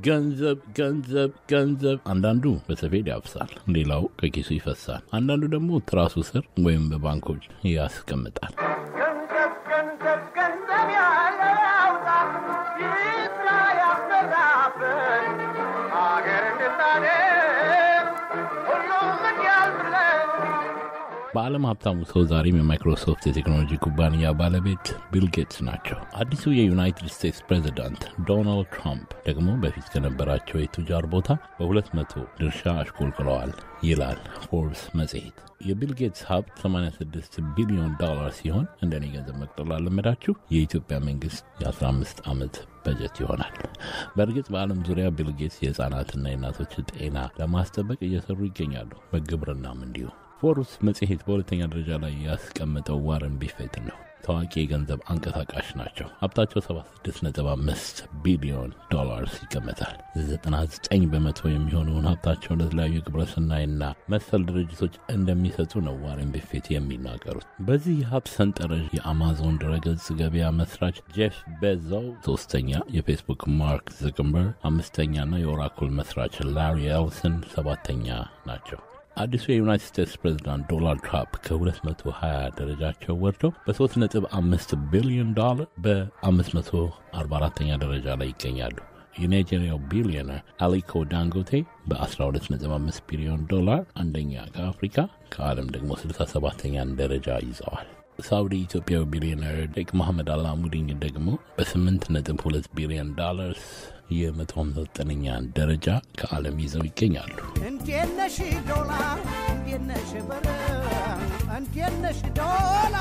ገንዘብ ገንዘብ ገንዘብ። አንዳንዱ በሰፌድ ያፍሳል፣ ሌላው ከኪሱ ይፈሳል። አንዳንዱ ደግሞ ትራሱ ስር ወይም በባንኮች ያስቀምጣል። ገንዘብ ገንዘብ ገንዘብ ያለ ያውጣ ይስራ ያሰራበት አገር እንድታደግ ሁሉም እንዲያልፍለት በዓለም ሀብታሙ ሰው ዛሬም የማይክሮሶፍት የቴክኖሎጂ ኩባንያ ባለቤት ቢል ጌትስ ናቸው። አዲሱ የዩናይትድ ስቴትስ ፕሬዚዳንት ዶናልድ ትራምፕ ደግሞ በፊት ከነበራቸው የቱጃር ቦታ በሁለት መቶ ድርሻ አሽቆልቅለዋል ይላል ፎርብስ መጽሔት። የቢል ጌትስ ሀብት 86 ቢሊዮን ዶላር ሲሆን እንደኔ ገንዘብ መቅጠል አለመዳችሁ የኢትዮጵያ መንግስት የ15 ዓመት በጀት ይሆናል። በእርግጥ በዓለም ዙሪያ ቢል ጌትስ የህፃናትና የእናቶች ጤና ለማስጠበቅ እየሰሩ ይገኛሉ። በግብርናም እንዲሁ። ፎርብስ መጽሔት በሁለተኛ ደረጃ ላይ ያስቀመጠው ዋረን ቢፌትን ነው። ታዋቂ የገንዘብ አንቀሳቃሽ ናቸው። ሀብታቸው 76.5 ቢሊዮን ዶላርስ ይገመታል። 99 በመቶ የሚሆነውን ሀብታቸውን ለተለያዩ ግብረሰናይና መሰል ድርጅቶች እንደሚሰጡ ነው ዋረን ቢፌት የሚናገሩት። በዚህ የሀብት ሰንጠረዥ የአማዞን ድረገጽ ገበያ መስራች ጄፍ ቤዞው ሶስተኛ፣ የፌስቡክ ማርክ zuckerberg አምስተኛና የኦራኩል መስራች ላሪ ኤልሰን ሰባተኛ ናቸው። አዲሱ የዩናይትድ ስቴትስ ፕሬዚዳንት ዶናልድ ትራምፕ ከ220 ደረጃቸው ወርደው በ3.5 ቢሊዮን ዶላር በ544ኛ ደረጃ ላይ ይገኛሉ። የናይጄሪያው ቢሊዮነር አሊኮ ዳንጎቴ በ12.5 ቢሊዮን ዶላር አንደኛ ከአፍሪካ ከዓለም ደግሞ 67ኛን ደረጃ ይዘዋል። ሳውዲ ኢትዮጵያዊ ቢሊዮነር ሼክ መሐመድ አላሙዲን ደግሞ በ8.2 ቢሊዮን ዶላርስ የ159ኛን ደረጃ ከዓለም ይዘው ይገኛሉ። እንዴት ነሽ ዶላር እንዴት ነሽ ብር እንዴት ነሽ ዶላር